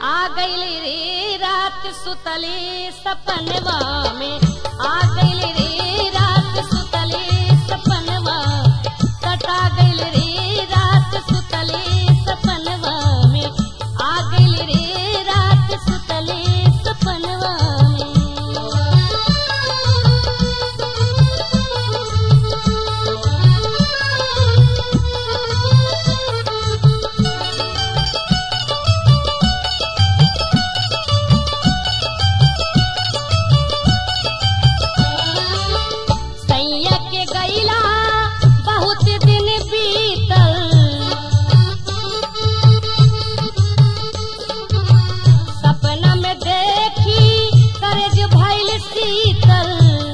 आ गईली रे रात सुतली सपनवा में आ गईली रे रात सुतली सपनवा सटा गईल रे रात सुतली सपनवा में आ गईल रे रात सुतली सपनवा सैया के गईला बहुत दिन बीतल सपना में देखी करज भइल शीतल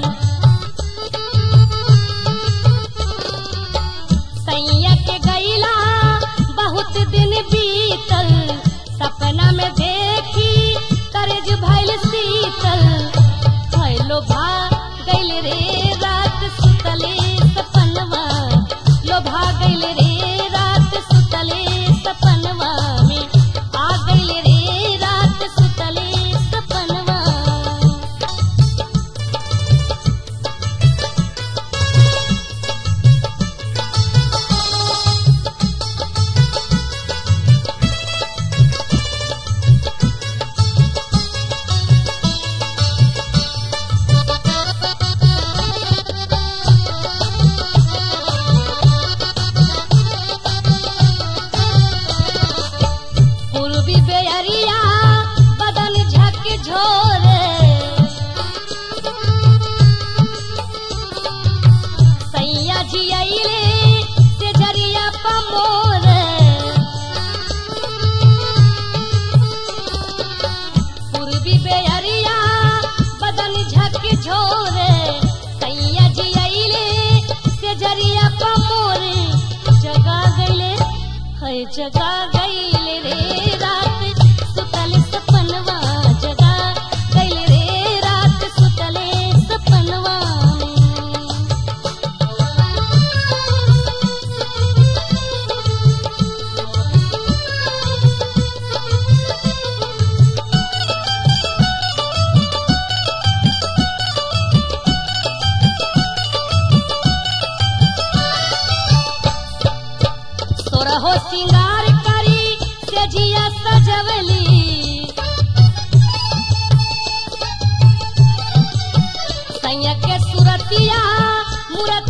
सैया के गईला बहुत दिन बीतल सपना में देखी करज भइल शीतल भइलो भा गइल रे रात सुतले सपनवा लो भा गइल रे रात सुतले सपनवा में आ गइल रे रात सुतले सपनवा पूर्वी बेअरिया बदन झक झोरे सैया जी अइले से जरिया पमोरे पूर्वी बेअरिया बदन झक झोरे सैया जी अइले से जरिया पमोरे जगा गइले है जगा गइले रे रात सुतल सपनवा जगा गइले रे रात सुतले सपनवा तोरा हो सिंगार करी से जिया सजवली सैया के सुरतिया मूरत